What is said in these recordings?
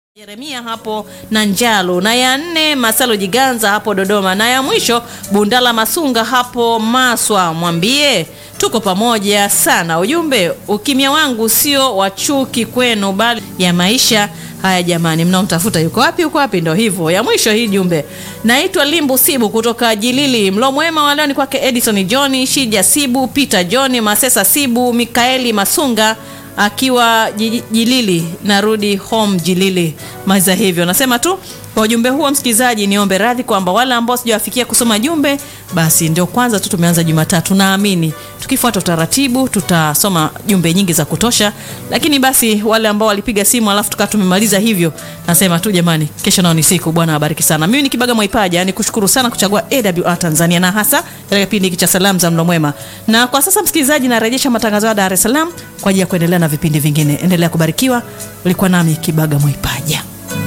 Yeremia hapo na Njalo, na ya nne Masalo Jiganza hapo Dodoma, na ya mwisho Bundala Masunga hapo Maswa. Mwambie tuko pamoja sana. Ujumbe, ukimya wangu sio wa chuki kwenu, bali ya maisha haya. Jamani, mnaomtafuta yuko wapi? Yuko wapi? Ndo hivyo. Ya mwisho hii jumbe, naitwa Limbu Sibu kutoka Jilili. Mlo mwema wa leo ni kwake Edison John Shija Sibu, Peter John Masesa Sibu, Mikaeli Masunga akiwa Jilili, narudi home Jilili. Maiza hivyo nasema tu kwa ujumbe huo, msikilizaji, niombe radhi kwamba wale ambao sijawafikia kusoma jumbe, basi ndio kwanza tu tumeanza Jumatatu. Naamini tukifuata utaratibu tutasoma jumbe nyingi za kutosha, lakini basi wale ambao walipiga simu alafu tukawa tumemaliza hivyo, nasema tu jamani, kesho nao ni siku. Bwana awabariki sana. Mimi ni Kibaga Mwaipaja, ni kushukuru sana kuchagua AWR Tanzania na hasa katika kipindi hiki cha salamu za mlo mwema. Na kwa sasa, msikilizaji, narejesha matangazo ya Dar es Salaam kwa ajili ya kuendelea na vipindi vingine. Endelea kubarikiwa. Ulikuwa nami Kibaga Mwaipaja.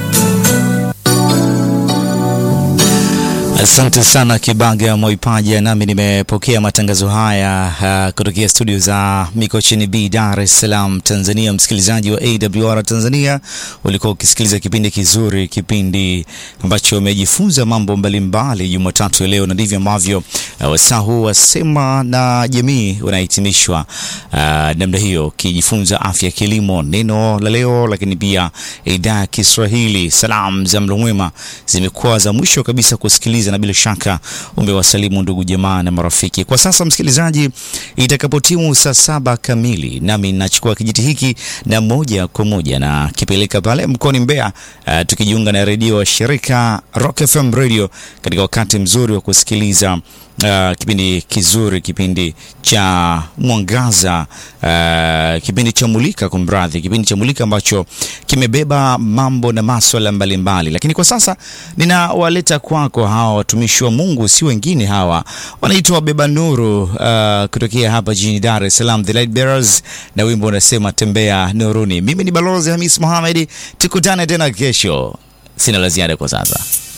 Asante sana Kibaga Mwaipaja, nami nimepokea matangazo haya uh, kutokea studio za Mikocheni B, Dar es Salaam, Tanzania. Msikilizaji wa AWR Tanzania, ulikuwa ukisikiliza kipindi kizuri, kipindi ambacho umejifunza mambo mbalimbali Jumatatu ya leo, na ndivyo ambavyo uh, wasaa huu wasema na jamii unahitimishwa uh, namna hiyo, ukijifunza afya, kilimo, neno la leo, lakini pia idhaa ya Kiswahili. Salamu za mlo mwema zimekuwa za mwisho kabisa kusikiliza na bila shaka umewasalimu ndugu jamaa na marafiki. Kwa sasa msikilizaji, itakapotimu saa saba kamili, nami nachukua kijiti hiki na moja kwa moja na kipeleka pale mkoani Mbeya, uh, tukijiunga na redio wa shirika Rock FM Radio katika wakati mzuri wa kusikiliza Uh, kipindi kizuri, kipindi cha mwangaza, uh, kipindi cha mulika, kumradhi, kipindi cha mulika ambacho kimebeba mambo na maswala mbalimbali. Lakini kwa sasa ninawaleta kwako hawa watumishi wa Mungu, si wengine hawa, wanaitwa Wabeba Nuru uh, kutokea hapa jijini Dar es Salaam, The Light Bearers, na wimbo unasema tembea nuruni. Mimi ni Balozi Hamis Mohamed, tukutane tena kesho. Sina la ziada kwa sasa.